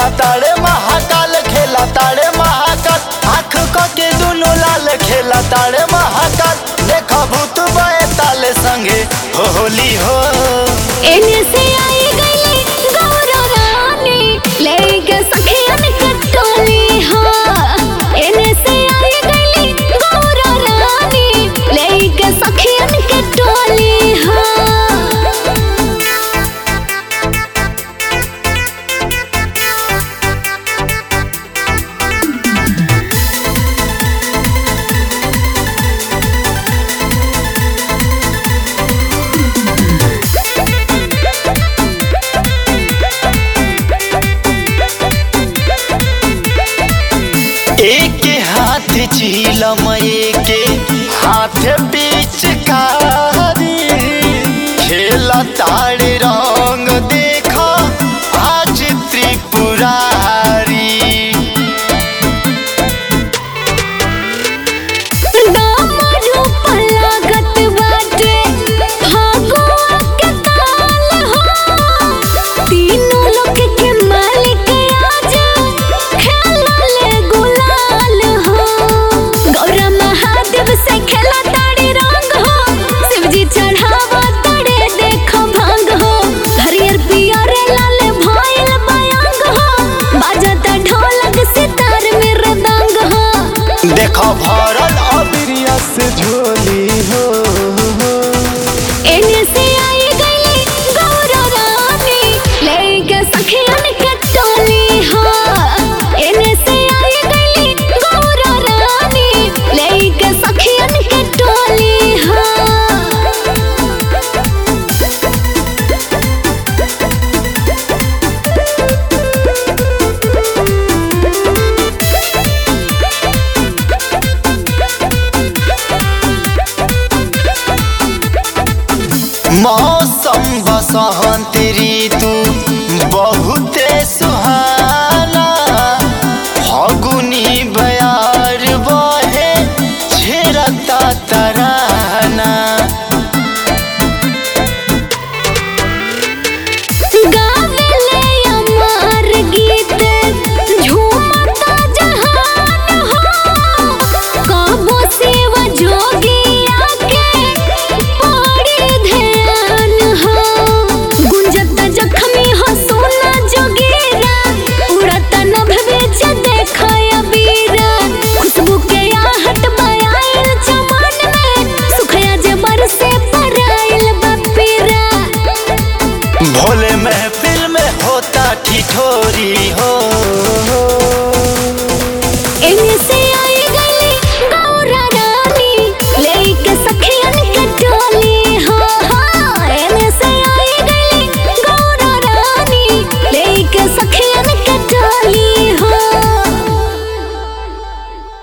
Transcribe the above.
खेला ताड़े महाकाल खेला ताड़े महाकाल आँख क के दुनु लाल खेला ताड़े महाकाल देखा भूत बए ताले संगे हो होली हो एने से आई गई गौरा रानी लेके सखियन कटोली हाँ एने से आई गई गौरा रानी लेके सखियन कटोली हाँ एक हाथ झीलम एक हाथ बीच कारी खेला ताड़े रंग देखा आज त्रिपुरारी दामरू पलागत बाटे फागुआ के ताल हो तीनों लोक के मालिक आज खेलले गुलाल हो गौरा महादेव से खेला ताड़ी रंग हो शिवजी चढ़ावा ताड़े देखो भांग हो हरियर पियर लाल भइल बयांग हो बाजता ढोलक सितार में रदंग हो देखो भरल अबिरिया से झोली हो एने से आई गई गौरा रानी लेके सखियन के टोली हाँ एने से आई गई गौरा रानी लेके सखियन के टोली हाँ मौसम बसंत